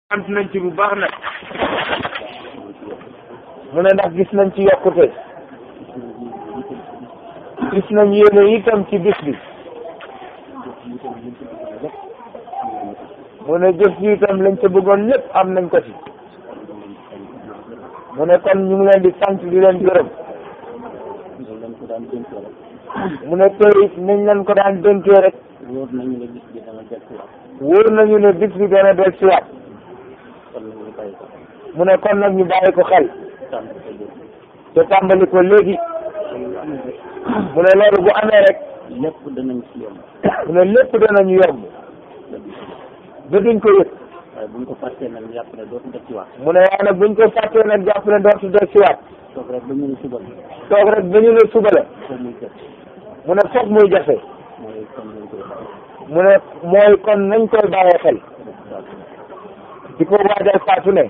sant nañ ci bu baax nag mu ne ndax gis nañ ci yokkute gis nañ yéene itam ci bis bi mu ne jëf ji itam lañ ca bëggoon lépp am nañ ko ci mu ne kon ñu ngi leen di sant di leen gërëm mu ne tey nañ leen ko daan dénkee rek wóor nañu ne bis bi dana jël si waat wóor nañu ne bis bi dana del siwaat kon nag ñu bàyyi ko mu ne kon nag ñu bàyyi ko xel tànn ko jël te tàmbali ko léegi mu ne loolu bu amee rek lépp danañ ci yomb mu ne lépp danañu yomb ba duñ ko yëg waaye buñ ko fàttee nag yàpp ne dootu def ci waat mu ne waaye nag buñ ko fàttee nag jàpp ne dootu del siwaat toog rek ba ñu ne suba la toog rek ba ñu ne suba la foofu muy jëf mu ne foog muy jafe mooy kon lañ koy bàyyi mu ne mooy kon nañ koy bàyyee xel di ko waajal faatu ne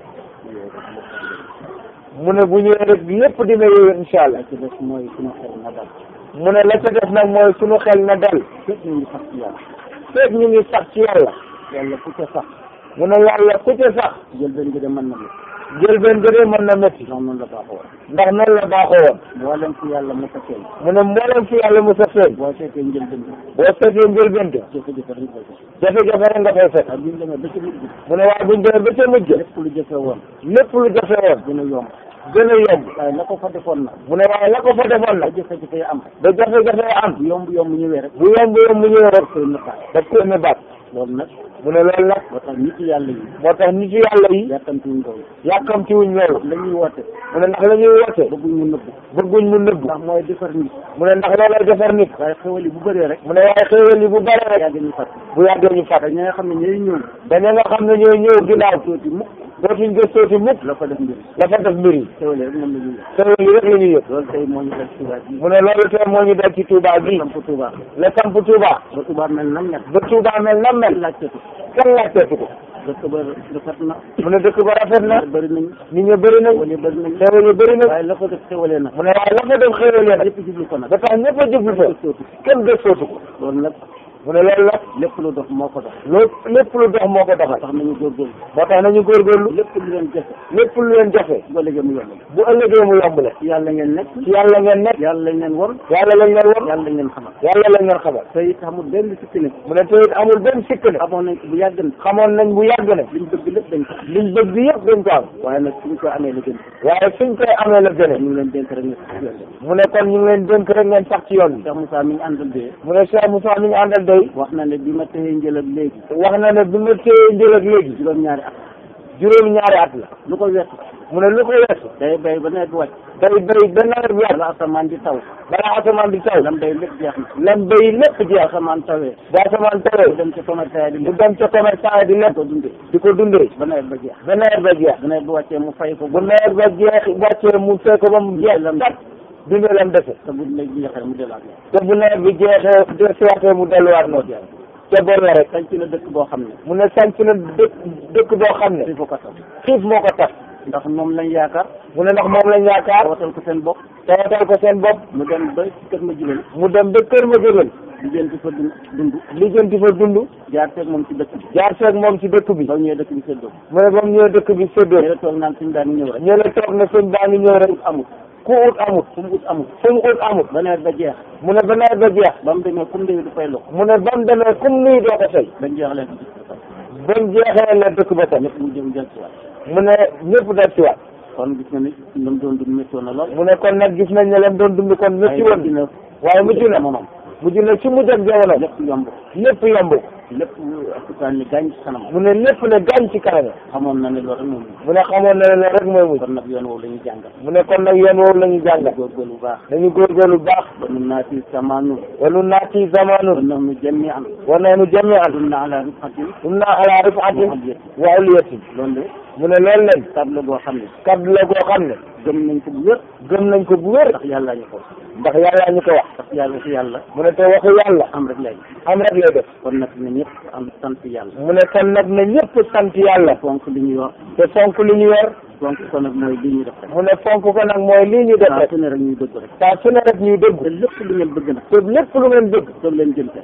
mu ne bu ñëwee rek lépp dina yëwee incha allah la ci des mooy suñu xel na dal mu ne la ca def nag mooy sunu xel na dal fépp ñu ngi sax ci yàlla feeg ñu ngi sax ci yàlla yàlla ku ca sax mu ne yàlla ku ca sax jël benn bi de mën na la jël benn gëdee mën na métti ndax noonu la baaxoo woon ndax noonu la baaxoo woon mboolem fi yàlla mu fekkee mu ne mboolem fi yàlla mu sa feeñ boo seetee njël benn boo seetee njëlbéen ga jafe-jafe rek koy def jafe-jafe rek nga fay fekk waaye buñ demee ba ca mujj mu ne waaye buñ demee ba ca mujj lépp lu jafe woon lépp lu jafe woon dina yomb gën a yomb waaye la ko fa defoon nag mu ne waaye la ko fa defoon ba nag jafe-jafe yi am ba jafe-jafe am bu yomb yomb ñëwee rek bu yomb yomb mu ñëwee rek koy nëppaat daf koy ne baat loolu nag mu ne loolu nag moo tax nit yàlla yi moo tax nit yàlla yi yàkkamtiwuñ loolu yàkkamti wuñ loolu la ñuy woote mu ne ndax la ñuy woote bëgguñ mu nëbb bëgguñ mu nëbbu ndax mooy defar nit mu ne ndax loolay defar nit waaye xewal yi bu bëree rek mu ne waaye xéewal yi bu bare rek yàgg ñu fàtt bu yàggee ñu te fàtte ñi nga xam ne ñooy ñëw dañu nga xam ne ñooy ñëw ginnaaw tuuti mukk dootuñ gëstooti mukk la fa def mbir la fa def mbir yi xewal yi rek moom la ñuy def xéewal yi rek la ñuy yëg loolu tey moo ñu def Touba bi mu ne loolu tey moo ñu dal ci Touba gi samp Touba la samp Touba ba Touba mel nam ñett ba Touba mel na mel laajtetu kenn laajteetu ko dëkk ba rafet na mu ne dëkk ba rafet na bëri nañ nit ñi bëri nañ xewal yi bëri nañ xéewal yi bëri nañ waaye la ko def xewalee nag mu ne waaye la fa def xéewal yi nag yëpp jublu ko nag ba tax ñëpp a jublu fa sootu kenn gëstootu ko loolu nag mu ne loolu nag lépp lu dox moo ko dox loolu lépp lu dox moo ko doxal tax nañu góorgóorlu moo tax nañu góorgóorlu lépp lu leen jafe lépp lu leen jafe bu ëllëgee mu yomb bu ëllëgee mu yomb la ci yàlla ngeen nekk ci yàlla ngeen nekk yàlla lañ leen won yàlla lañ leen won yàlla lañ leen xamal yàlla lañ leen xamal te it xamul benn sikki ne mu ne te it amul benn sikk ne xamoon nañ ko bu yàgg na xamoon nañ bu yàgg ne liñ bëgg lépp dañ ko liñ bëgg yëpp dañ ko am waaye nag suñ ko amee la gën waaye suñ koy amee la gëne ñu ngi leen dénk rek ne si yoon bi mu ne kon ñu ngi leen dénk rek ngeen sax ci yoon bi Cheikh Moussa mi ngi àndal dee mu ne Cheikh Moussa mi ñu àndal day wax na ne bi ma téye njël ak léegi wax na ne bi ma téye njël ak léegi juróom-ñaari at juróom ñaari at la lu ko weesu mu ne lu ko weesu day bay ba nawet bi wàcc day bay ba nawet bi wàcc wala asamaan di taw balaa asamaan di taw lam bay lépp jeex na lam bay lépp jeex asamaan tawee ba asamaan mu tawee dem ci commerçant di mu lekk dem ca commerçant yi di lekk ko dundee di ko dundee ba nawet ba jeex ba nawet ba jeex ba nawet bi wàccee mu fay ko bu nawet ba jeex wàccee mu fekk ko ba mu jeex tat dundee lam defe te bu nawet bi jeexee mu delaat la te bu nawet bi jeexee de siwaatee mu delluwaat noonu te bon la rek sañ ci na dëkk boo xam ne mu ne sanc na dëkk dëkk boo xam ne il faut ko tax xiif moo ko tax ndax moom lañ yaakaar mu ne ndax moom lañ yaakaar tawatal ko seen bopp tawatal ko seen bopp mu dem ba kër ma jubal mu dem ba kër ma jógal diggante fa dund dund lijjanti fa dund jaar teeg moom ci dëkk bi jaar feeg moom ci dëkk bi ba ñëwee dëkk bi séddoo mu ne ba mu ñëwee dëkk bi séddoo ñële toog naan suñ daan ñëw rek ñu la toog ne sëñ baa ngi ñëw rek amul ku ut amut fu mu ut amul fu mu ut amut ba nawet ba jeex mu ne ba nawet ba jeex ba mu demee comme déwi du fay lox mu ne ba mu demee comme nuy doo ko fay bañ jeexalee ba mu jeexee la dëkk ba tam ñëpp mu jëm jël si waat mu ne ñëpp dal ci waat kon gis na ni lu mu doon dund métti woon na lool mu ne kon nag gis nañ ne leen doon dund kon métti woon dina waaye mujj na moom mujj na ci mujj ak jamono lépp yomb lépp yomb lépp asukaan ni gaañ ci kanam mu ne lépp ne gaañ ci kanam xamoon na ne loolu rek moom mu ne xamoon na ne loolu rek mooy mujj kon nag yoon woowu la ñuy jàngal mu ne kon nag yoon woowu la ñu jàngal góorgóorlu bu baax dañu góorgóorlu bu baax ba nun naa fi samaanu walu naati wa zamanun nahnu jamian wa nahnu jami'an dunna ala rifatin inna ala rifatin mu'addiyati wa uliyatin loolu de mu ne loolu lañ table boo xam ne kaddu la goo xam ne gëm nañ ko bu wér gëm nañ ko bu wér ndax yàlla ñu ko ndax yàlla ñu ko wax ndax yàlla si yàlla mu ne te waxu yàlla am rek lay am rek lay def kon nag na ñëpp am sant yàlla mu ne kon nag na ñëpp sant yàlla fonk li ñu yor te fonk li ñu yor fonk ko nag mooy li ñuy def rek mu ne fonk ko nag mooy lii ñu def saa rek su ne rek ñuy dëgg rek saa su ne rek ñuy dëgg te lépp lu ngeen bëgg nag te lépp lu ngeen bëgg toog leen jëm ca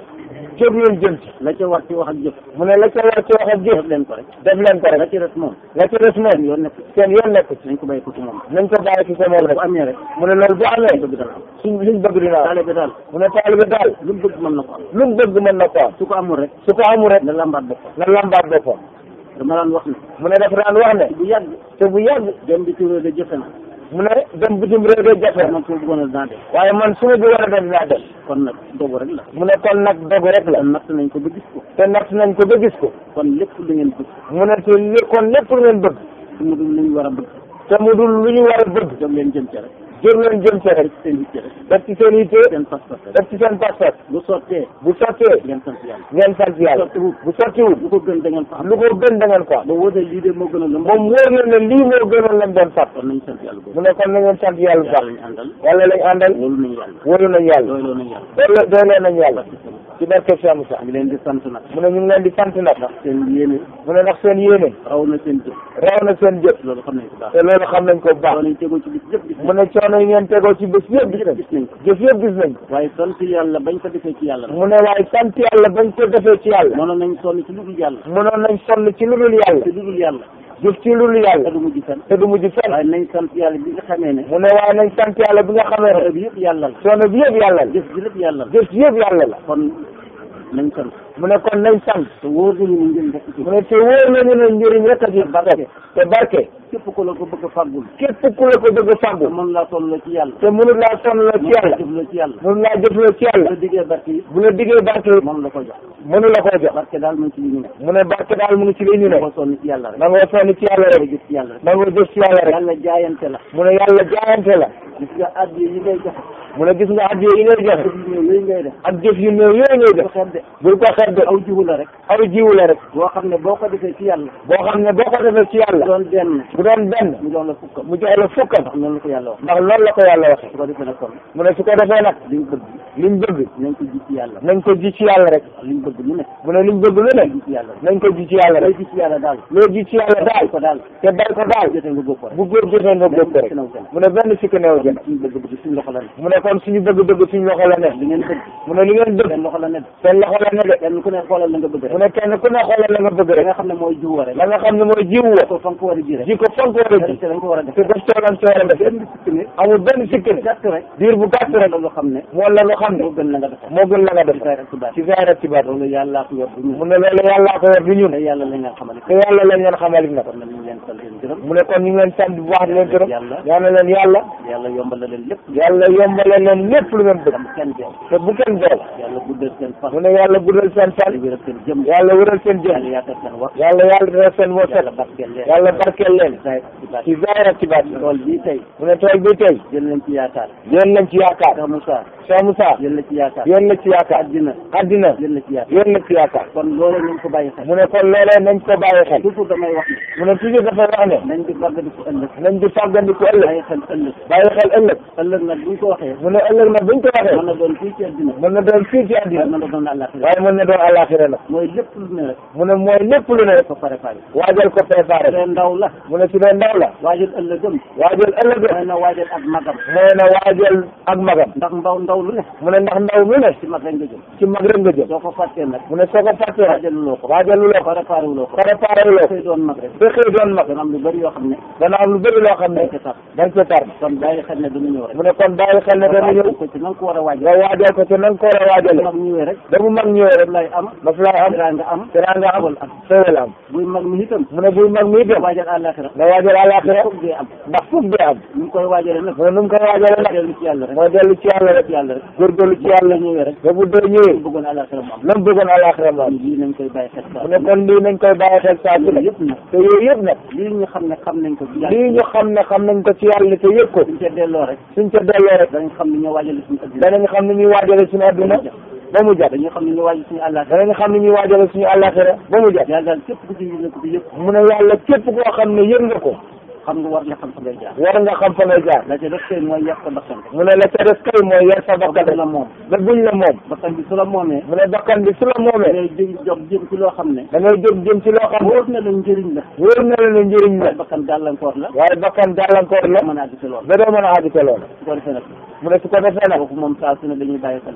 jóg leen jëm ci la ca war ci wax ak jëf mu ne la ca war ci wax ak jëf def leen ko rek def leen ko la rek ci des moom la ca des moom yoon nekk seen yoon nekk ci nañ ko bàyyi ko ci moom nañ ko bàyyi ci sa moom rek bu amee rek mu ne loolu bu amee bëgg dana am suñ suñ bëgg dina am taale bi daal mu ne taalibe daal lu mu bëgg mën na ko am lu mu bëgg mën na ko am su ko amul rek su ko amul rek na lambaat boppam na lambaat boppam dama daan wax ne mu ne dafa daan wax ne bu yàgg te bu yàgg dem bi turé de jëfe na mu ne dem bitim réew de jafe na man ko bëggoon a dinaa def waaye man su ma bi war a dem dinaa dem kon nag dogu rek la mu ne kon nag dogu rek la kon natt nañ ko ba gis ko te natt nañ ko ba gis ko kon lépp lu ngeen bëgg mu ne te li kon lépp lu ngeen bëgg su mu dul lu ñu war a bëgg te mu dul lu ñu war a bëgg jóg leen jëm ci rek jóg leen jëm ci rek seen yitte rek def ci seen yitte seen pas-pas rek def ci seen pas-pas bu sottee bu sottee ngeen sant yàlla ngeen sant yàlla sottiwul bu sottiwul lu ko gën da ngeen fa am lu ko gën da ngeen ko am ba wóotee lii de moo gën a lu moom wóor na ne lii moo gënoon lañ doon fàtt kon nañ sant yàlla boobu mu ne kon na ngeen sant yàlla bu yàlla baax lañ àndal yàlla lañ àndal wóolu nañ yàlla wóolu nañ yàlla doyloo nañ yàlla doole doole nañ yàlla ci barke Cheikh Moussa ngi leen di sant nag mu ne ñu ngi leen di sant nag ndax seen yéene mu ne ndax seen yéene raw na seen jëf raw na seen jëf loolu xam nañ ko baax te loolu xam nañ ko bu baax loolu nañ tegoo ci bis yëpp gis mu ne coono yi ngeen tegoo ci bés yëpp gis nañ gis nañ ko jëf yëpp gis nañ ko waaye sant yàlla bañ ko defee ci yàlla nag mu ne waaye sant yàlla bañ ko defee ci yàlla mënoon nañ sonn ci lu dul yàlla mënoon nañ sonn ci lu dul yàlla te lu dul yàlla jëf ci lu dul te yàlla du mujj fenn te du mujj fenn waaye nañ sant yàlla bi nga xamee ne mu ne waaye nañ sant yàlla bi nga xamee xare ne bi yëpp yàlla la coono bi yëpp yàlla la jëf ji lépp yàlla la jëf ci yëpp yàlla la kon nañ sant mu ne kon nañ sant te wóor nañu ne njëriñ rek ci mu ne te wóor nañu ne njëriñ rek a ci barke te barke képp ku la ko bëgg a fàggul képp ku la ko bëgg a te fàggu mën laa toll ci yàlla te mënul laa sonn la ci yàlla jëf la ci yàlla mënul laa jëfloo ci la yàlla diggee barke yi bu la diggee barke yi moom la ko jox mënu la koo jox barke daal mu ci li ñu ne mu ne barke daal mu ngi ci li ñu na ne ko sonn ci yàlla rek na nga sonn ci yàlla nga rek jëf ci yàlla rek na nga jëf ci yàlla rek yàlla jaayante la mu ne yàlla jaayante la gis nga addi yi ngay joxe mu ne gis nga addiya yi ngay joxe jëf yu néew yooyu ngay def ak jëf yu néew yooyu ngay ko def xeeb de bul ko xeeb de aw jiwu la rek aw jiwu la rek boo xam ne boo ko defee ci yàlla boo xam ne boo ko defee ci yàlla doon benn bu doon benn mu doon la fukkam mu jox la fukkam ndax noonu la ko yàlla wax ndax loolu la ko yàlla waxee su ko defee nag kon mu ne su ko defee nag liñ bëgg liñ bëgg nañ ko ji ci yàlla nañ ko ji ci yàlla rek liñ bëgg lu ne mu ne liñ bëgg lu ne ji ci yàlla nañ ko ji ci yàlla lay rek ji ci yàlla daal loo ji ci yàlla daal ko daal te bay ko daal jotee nga góob ko rek bu góor jotee nga góob ko rek mu ne benn sikk neew jën suñu bëgg-bëgg suñu loxo la ne mu ne kon suñu bëgg-bëgg suñu loxo la ne li ngeen bëgg mu ne li ngeen bëgg seen loxo la ne seen loxo la ne de kenn ku ne xoolal la nga bëgg mu rek ne kenn ku ne xoolal la nga bëgg da rek nga xam ne mooy jiw rek la nga xam ne mooy jiw wa ko fa nga ko war a ji rek ji ko fonk war a ji te dañ ko war a def te def toolam toolam def benn sikk ne amul benn sikk ne gàtt rek diir bu gàtt rek loolu xam ne moo la lu xam ne moo gën la nga def moo gën la nga def ci saa rek ci baat ci saa rek ci baat loolu yàlla ko yor du ñu mu ne loolu yàllaa ko yor du ñun te yàlla la nga xamal te yàlla lañ leen xamal nag kon nag ñu leen sant leen gërëm mu ne kon ñu ngi leen sant bu baax di leen gërëm Yàlla. ñaan na leen yàlla yàlla yombal la leen lépp yàlla yombale leen lépp lu ngeen bëgg am kenn beew te bu kenn beew yàlla guddal seen fan mu ne yàlla guddal seen fan wéral seen jëm yàlla wëral seen yàlla jëm yaatal seen wax yàlla yàlla dina seen wërsëg yàlla barkeel leen yàlla barkeel leen saa ci baat ci zaahir ak ci baat tool bii tey mu ne tool bi tey jël nañ ci yaakaar yéen lañ ci yaakaar Cheikh Moussa Cheikh Moussa jël na ci yaakaar yéen la ci yaakaar àddina àddina jël na ci yaakaar yéen la ci yaakaar kon loolu nañ ko bàyyi xel mu ne kon loolee nañ ko bàyyi xel toujours damay wax mu ne toujours dafay wax ne ne nañ di fàggadiku ëllëg nañ di fàggandiku ëllëg bàyyi xel ëllëg bàyyi xel ëllëg ëllëg nag buñ ko waxee mu ne ëllëg nag buñ ko mën waxee na doon fii ci àddina mën na doon fii ci àddina mën na doon àllaaxira waaye mën na doon àllaaxira nag mooy lépp lu ne rek mu ne mooy lépp lu ne ko préparé waajal ko préparé te ndaw la mu ne su dee ndaw la waajal ëllëgëm waajal ëllëg mooy na waajal ak magam mooy na waajal ak magam ndax ndaw ndaw lu ne mu ne ndax ndaw lu ne ci mag rek nga jëm ci mag rek nga jëm soo ko fàttee nag mu ne soo ko fàttee rek waajaluloo ko waajaluloo ko préparé wuloo ko préparé loo ko koy doon mag rek ba xëy doon mag dana am lu bëri yoo xam ne dana am lu bëri loo xam ne dañ ko tax dañ ko tar kon bàyyi xel ne dana ñëw rek mu ne kon bàyyi xel ne dana ñëw ko ci na nga ko war a waajal nga waajal ko te na nga ko war a waajale mag ñëwee rek da mu mag ñëwee rek lay am daf lay am dara nga am teraanga am xewal am xewal am buy mag mi itam mu ne buy mag mi itam waajal àllaaxira nga waajal àllaaxira foog dee am ndax fukk bi am ñu ngi koy waajalee nag mu ne nu mu koy waajale nag dellu ci yàlla rek mooy dellu ci yàlla rek ci yàlla rek góorgóorlu ci yàlla la ñëwee rek ba bu dee ñëwee ñu bëggoon àllaaxira mu am lam bëggoon àllaaxira moom lii nañ koy bàyyi xel saa mu ne kon lii nañ koy bàyyi xel saa su ne yëpp nag te yooyu yëpp nag lii ñu xam ne xam nañ ko ci yàlla lii ñu xam ne xam nañ ko ci yàlla te yëg ko suñ ca delloo rek suñ ca delloo rek danañ xam ne ñoo waajale suñu addina danañ xam ni ñuy waajale suñu adduna ba mu jot dañuy xam ne ñoo waajal suñu àllaaxira danañ xam ni ñuy waajale suñu àllaaxira ba mu jot yàlla daal képp ku ci yëg ko ci yëpp mu ne yàlla képp koo xam ne yëg nga ko xam nga war nga xam fa ngay jaar war nga xam fa ngay jaar la ca def kay mooy yàq sa bakkan mu ne la ca des kay mooy yar sa bakkan bakkan la moom ba buñ la moom bakkan bi su la moomee mu ne bakkan bi su la da moomee ngay jëm jóg jëm ci loo xam ne da ngay jóg jëm ci loo xam ne wóor na la njëriñ la wóor na la ne njëriñ la waaye bakkan gàllankoor la waaye bakkan gàllankoor la mën a àgg ci loolu ba doo mën a àgg ca loolu su ko defee nag mu ne su ko defee nag kooku moom saa su ne dañuy bàyyi xel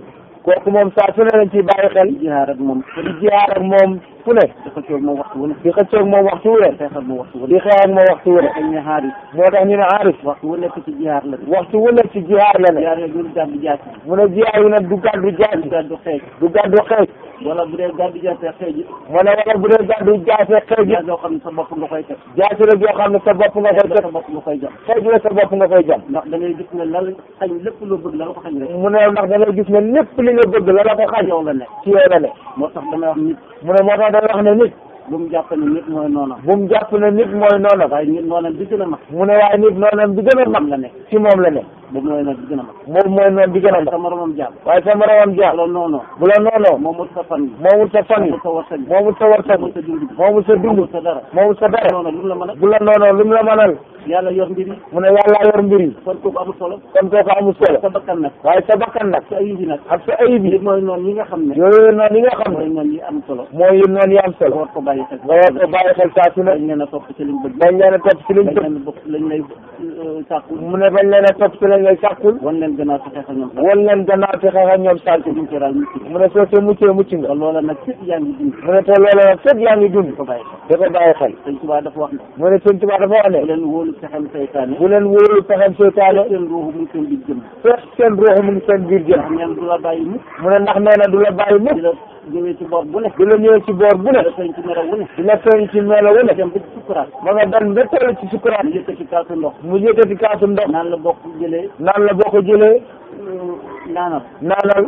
kooku moom saa su ne lañ ciy bàyyi xel di jihaar ak moom di jiyaar ak moom fu ne di xëccoo ak moom waxtu wu ne di xëccoog moom waxtu wu ne di xeex ak moom waxtu wu di ne xeex ak moom waxtu wu ne dañ ne xaaris moo tax ñu ne aarif waxtu wu nekk ci jihaar la de waxtu wu ne ci jiyaar la ne jihaar yooyu ñu gàddu jaasi mu ne jiyaar yi nag du gàddu ñu jaasi gàddu xeej du gàddu xeej wala bu dee gàddu jaasi ak xeej it mu ne wala bu dee gàddu jaase xeej jaasi yoo xam ne sa bopp nga koy teg jaasi la joo xam ne sa bopp nga koy sa teg bopp nga koy jam xeej la sa bopp nga koy jam ndax da ngay gis ne la la xañ lépp loo bëgg la la ko xañ rek mu ne ndax da ngay gis ne lépp li nga bëgg la la ko xañ yow la nekk ci yow la ne moo tax damay wax nit mu ne moo tax day wax ne nit bu mu jàpp ne nit mooy noonam bu mu jàpp ne nit mooy noonam waaye nit noonam bi gën a mag mu ne waaye nit noonam bi gën a moom mag la nekk ci moom la ne boobu mooy nag bi gën a mag moom mooy noon bi gën a mag sa moromam jàmm waaye sa moromam jaam loolu noonu bu la noonoo moomut sa fan yi moomul sa fan yi moomut sa warsak bi moomul sa warsak moomut sa dund bi moomul sa dund moomut sa dara moomul sa dara noonu lu mu la mën a bu la noonoo lu mu la mënal yàlla yor mbir yi mu ne yàlla yor mbir yi kon kooku amul solo kon kooku amul solo sa bakkan nag waaye sa bakkan nag sa ayib yi nag ak sa ayib yi nit mooy noonu yi nga xam ne yooyu noonu yi nga xam mooy ne noonu yi am solo mooy yu noonu yi am nga solo war ko bàyyi xel nga war ko bàyyi xel saa su ne dañ leen a topp ci liñ bëgg bañ leen a topp ci liñ dañ bëgg leen a bokk lañ lay sàkku mu ne bañ leen a topp ci lañ lay sàkkul wan leen gannaaw sa xeex ak ñoom sax won leen gannaaw te xeex ak ñoom sànq duñ ci raal mucc mu ne soo see muccee mucc nga te loola nag fépp yaa ngi dund mu ne te loola nag fépp yaa ngi dund ko bàyyi xel da ko bàyyi xel sëñ Tuubaa dafa wax ne mu ne sëñ Tuubaa dafa wax bu ne leen wóolu pexem seytaane bu leen wóolu pexem seytaane seen ruuxu mu ngi seen biir jëm fekk seen ruux mu ngi seen biir jëm ndax neen du la bàyyi mukk mu ne ndax nee na du la bàyyi di mukk la ñëwee ci boor bu ne du la ñëwee ci boor bu di ne la feeñ ci melaw wu ne di la feeñ ci melo wu ne dem ba ci sukkuraat ma nga dem ba toll ci sukuraat ñu yëkkati kaasu ndox mu yëkkati kaasu ndox naan la bokk jëlee naan la boo ko jëlee naanal naanal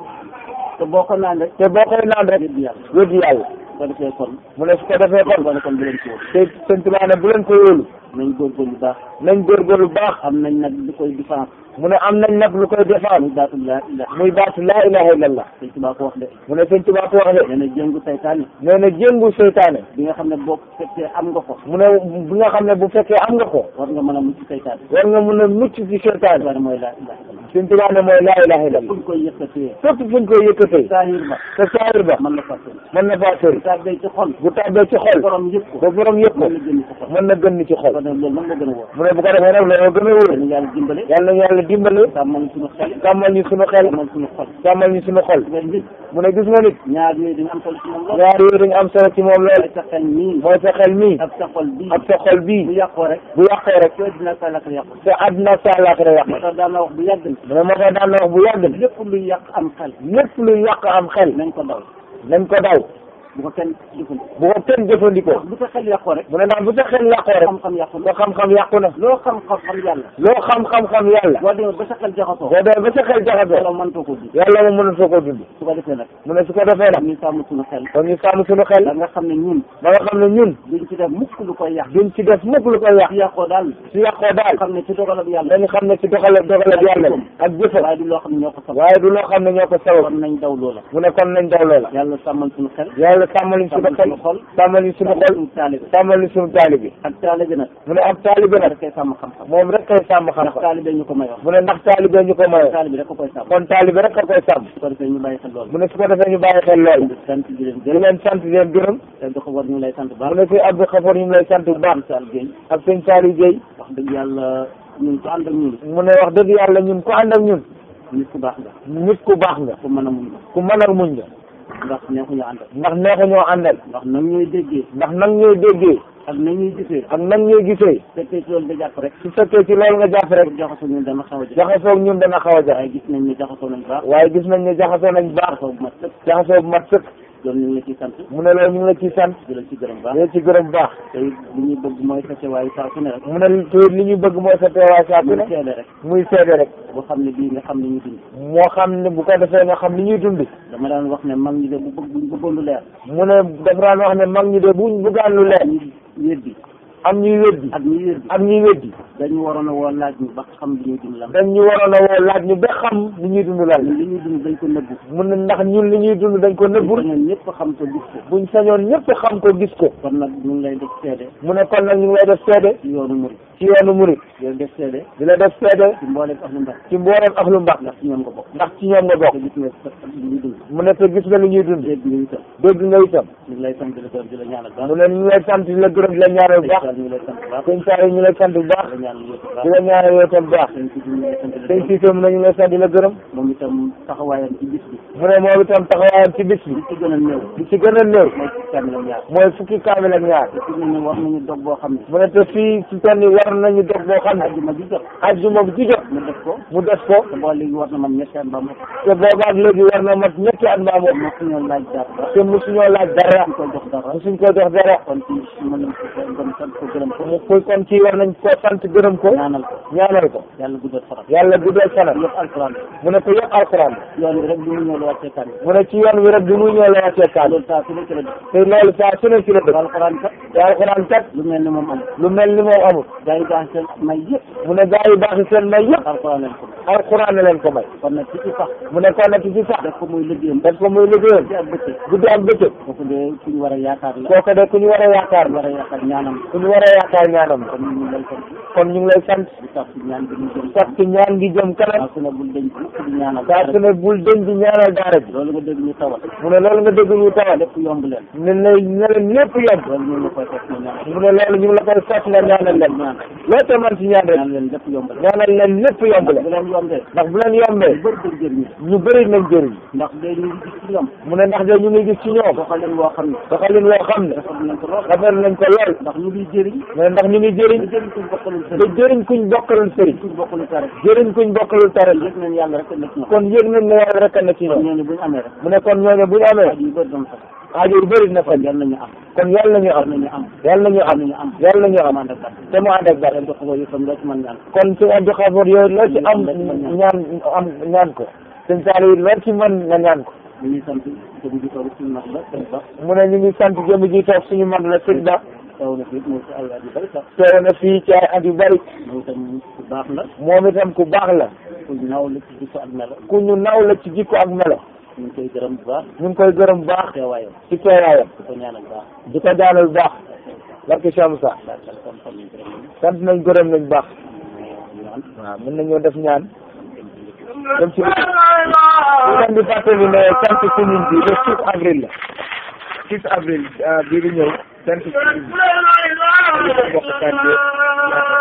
te boo ko naan rek te boo koy naan rek yëpp yàlla wéddi yàlla ko defee kon mu ne su ko defee kon kon kon kon bu leen ci wóor te sëñ Tuubaa ne bu leen ko wóolu nañ góorgóorlu bu baax nañ góorgóorlu baax am nañ nag li koy défense mu ne am nañ nag lu koy muy défendre baatu laa ilaha muy baatu laa ilaha illallah sëñ Tuubaa ko wax de mu ne sëñ Tuubaa ko wax de nee na jëngu saytaane nee na jéngu seytaane bi nga xam ne boo fekkee am nga ko mu ne bi nga xam ne bu fekkee am nga ko war nga mën a mucc saytaane war nga mun a mucc ci seytaane waaye mooy laa ilaha illallah sëñ Tuubaa ne mooy laa ilaha illallah fuñ koy yëkkatee fépp fuñ koy yëkkatee saahir ba te saayir ba mën na fàtte mën na faa sori saa day ci xol bu tàbbee ci xol borom yëpp ko ba borom yëpp ko mën na génn ci xol mën na gën ni ci xol kon nag loolu mën nga gën a wóor mu ne bu ko defee nag loolu gën a wóor dañu yàlla dimbale yàlla na yàlla dimbale sàmmal suñu xel sàmmal ñu suñu xel sàmmal suñu xol sàmmal ñu suñu xol nga nit mu ne gis nga nit ñaar yooyu dañu am solo ci moom lool ñaar yooyu dañu am solo ci moom lool mooy sa xel nii mooy sa xel mii ak sa xol bii ak sa xol bu bii yàqoo rek bu yàqee rek soo dina sa lakk yàqu te àdduna sa àllaaxira yàq moo tax daan na wax bu yàgg mu ne moo tax daan na wax bu yàgg ne lépp luy yàq am xel lépp lu yàq am xel nañ ko daw nañ ko daw bu ko kenn jëfandikoo bu ko kenn jëfandikoo bu sa xel yàqoo rek mu ne ndax bu sa xel yàqoo rek xam-xam yàqu sa na xam-xam yàqu na loo xam-xam xam yàlla loo xam-xam-xam yàlla boo demee ba sa xel jaxasoo boo demee ba sa xel jaxasoo wala mëntoo ko di yàlla moom mënatoo ko dund su ko defee nag mu ne su ko defee nag ñu sàmm suñu xel kon ñu sàmm suñu xel da nga xam ne ñun ba nga xam ne ñun duñ ci def mukk lu koy yàq duñ ci def mukk lu koy yàq su yàqoo daal su yàqoo daal xam ne ci dogalam yàlla dañu xam ne ci doxale doxale yàlla bi ak jëfam waaye du loo xam ne ñoo ko sabab waaye du loo xam ne ñoo ko sabab kon nañ daw loola mu ne kon nañ daw loola yàlla sàmmal suñu xel yàlla sàmmal ñu suñu xel sàmmal suñu xol sàmmal ñu suñu xol suñu taalibe sàmmal ñu suñu taalibe ak taalibe nag mu ne ab taalibe nag da koy sàmm xam-xam moom rek koy sàmm ndax xam-xam taalibe ñu ko mayoon mu ne ndax taalibe ñu ko mayoo taalibe rek ko koy sàmm kon taalibe rek a koy sàmm su ko defee ñu bàyyi xel loolu mu ne su ko defee ñu bàyyi xel lool sant di leen di gërëm leen sant di leen gërëm te di ko war ñu lay sant bu baax mu ne si Abdou Khafour ñu ngi lay sant bu baax Sall Gueye ak sëñ Saliou Gueye wax dëgg yàlla ñun ko ànd ak ñun mu ne wax dëgg yàlla ñun ku ànd ak ñun nit ku baax nga nit ku baax nga ku mën a muñ nga ku mën a muñ nga ndax neexuñu àndal ndax neexu ñoo àndal ndax nag ñooy déggee ndax nag ñooy déggee ak na ñuy gisee ak nag ñooy gisee fekkee ci loolu da jàpp rek su fekkee ci loolu nga jàpp rek pour jaxasoo ñun dana xaw a jafe jaxasoo ñun dana xaw a jafe waaye gis nañ ne jaxasoo nañ baax waaye gis nañ ne jaxasoo nañ baax jaxasoo bu mat sëkk jaxasoo bu mat sëkk loolu ñu ngi la ciy sant mu ne loolu ñu ngi la ciy sant di la ci gërëm baax di la ci gërëm bu baax te it li ñuy bëgg mooy fekke waaye saa su ne rek mu ne te li ñu bëgg mooy sa teewaay saa su muy ne seede rek muy seede rek boo xam ne bii nga xam ne ñu dund moo xam ne bu ko defee nga xam ni ñuy dund dama daan wax ne mag ñi de bu bëgg buñ bëggoon lu leer mu ne dafa daan wax ne mag ñi de buñ bëggaan lu leer ñu weddi am ñuy weddi ak ñi weddi ak ñuy weddi dañu waroon a woo laaj ñu ba xam li ñuy dund lan dañ ñu waroon a woo laaj ñu ba xam li ñuy dund lan ñun li ñuy dund dañ ko nëbbu mu ne ndax ñun li ñuy dund dañ ko nëbbul ñun ñëpp xam ko gis ko buñ sañoon ñëpp xam ko gis ko kon nag ñu ngi lay def seede mu ne kon nag ñu ngi lay def seede ci yoonu murid ci yoonu murit di leen def seede di la def seede ci mbooleem ahlu Mbàkke ci mbooleem ak lu mbax ndax ci ñoom nga bokk ndax ci ñoom nga te bokk gis nga sa li ñuy dund mu ne te gis nga li ñuy dund dégg nga itam dégg nga itam ñu ngi lay sant di la gërëm di la ñaanal baax mu ne ñu ngi lay sant di la gërëm di la ñaanal bu baax ñu ngi lay sant baax sëñ Saari ñu lay sant bu baax di la ñaanal yow baax di la ñaanal yow itam bu baax sëñ si ñu ngi lay sant di la sëñ gërëm Siise mu ne ñu ngi lay sant di la gërëm moom itam taxawaayam ci bis bi mu ne moom itam taxawaayam ci bis bi li ci gën a néew li ci gën a néew mooy ci kaamil ak ñaar mooy fukki kaamil ak ñaar te fi mu ne war nañu dog boo xam ne mu ne te fii ci toll nii war nañu dog boo xam ne ajjuma ji jot ajjuma bu ci jot mu def ko mu def ko te boo léegi war na man ñetti at ba mu te boobaak léegi war na mat ñetti at mbaa moom moo fi ñoo laaj dara te mosuñoo laaj dara ñu koy jox dara mosuñ ko jox dara kon ci mën nañ ko gëm sant ko gërëm ko mu koy kon ci war nañ ko sant gërëm ko ñaanal ko ñaanal ko yàlla guddal faram yàlla guddal fanam yëpp alquran mu ne ko yëpp alxuraan yoon bi rek bi mu ñëw la wàccee kan mu ne ci yoon wi rek bi mu ñëw la wàccee kaal loolu saa su ne ci la def te loolu saa su ne ci la dëkk alquran kat te alxuraan kat lu mel ni moom am lu mel ni moom amul gars yi baax seen may yëpp mu ne gaa yi baax seen may yëpp alquran leen ko alxuraan na leen ko may kon nag ci ci sax mu ne kon nag ci sax def ko muy liggéeyam def ko muy liggéeyam ci ak bëccëg guddi ak bëccëg kooku de ku ñu war a yaakaar la kooku de ku ñu war a yaakaar ku la war a yaakaar ñaanam ku ñu war a yaakaar ñaanam la kon ñu ngi lay sant kon ñu ngi lay sant di tax ci ñaan bi ñu jëm sax ci ñaan gi jëm kanam saa su ne bul denc mukk di ñaanal saa su ne bul denc di ñaanal daara ji loolu nga dégg ñu tawal mu ne loolu nga dégg ñu tawal lépp yomb leen ne ne ne leen lépp yomb loolu ñu ngi koy fekk ñu ñaan mu ne loolu ñu ngi la koy fekk nga ñaanal leen ñaan loo te man ci ñaan rek ñaan leen lépp yomb leen ñaanal leen lépp yomb bu leen leen yombee ndax bu leen yombee bëri bëri jëriñ ñu bëri nañ jëriñ ndax day ñu ngi gis ci ñoom mu ne ndax de ñu ngi gis ci ñoom doxalin woo xam ne doxalin loo xam ne dafa nañ ko lool rafet nañ ko lool ndax ñu ngi jëriñ mais ndax ñu ngi jëriñ ñu jëriñ kuñ bokkalul te sëriñ jëriñ kuñ bokkalul sëriñ kuñ bokkalul tare jëriñ kuñ bokkalul taral yëg nañ yàlla rek la ci ñoom kon yëg nañ ne yàlla rek a na ci kon ñoom ñooñu bu ñu amee rek mu ne kon ñooñu bu ñu amee aju yu bëri doon sax aajo yu bëri na kon faj yal nañu am kon yàlla nañu yal am nañu am yàlla nañu am nañu am yàlla nañu am amande kat te mu ànd ak dara leen dox ko yëfam loo ci mën ñaan kon su Abdou Khafour yooyu loo ci am ñaan am ñaan ko sëñ Saliou loo ci mën nga ñaan ko ñu ngi sant jëm ji toog suñu mag la sëñ Ba mu ne ñu ngi sant jëm ji toog suñu mag la sëñ Ba taw na fi mu ci ay at yu bëri sax teew na fii ci ay at yu bëri moom itam ku baax la moom itam ku baax la ku naw la ci jikko ak melo ku ñu naw la ci jikko ak melo ñu ngi koy gërëm bu baax ñu ngi koy gërëm bu baax teewaayam ci teewaayam di ko ñaanal bu baax di ko daanal bu baax barke Cheikh Moussa daal daal kon kon ñu gërëm ñu sant nañ gërëm nañ baax ñaan waaw mën nañoo def ñaan dem ci ñu leen di fàttali ne sant commune bi le 6 avril la 6 avril bii di ñëw sant commune bi bokk quartier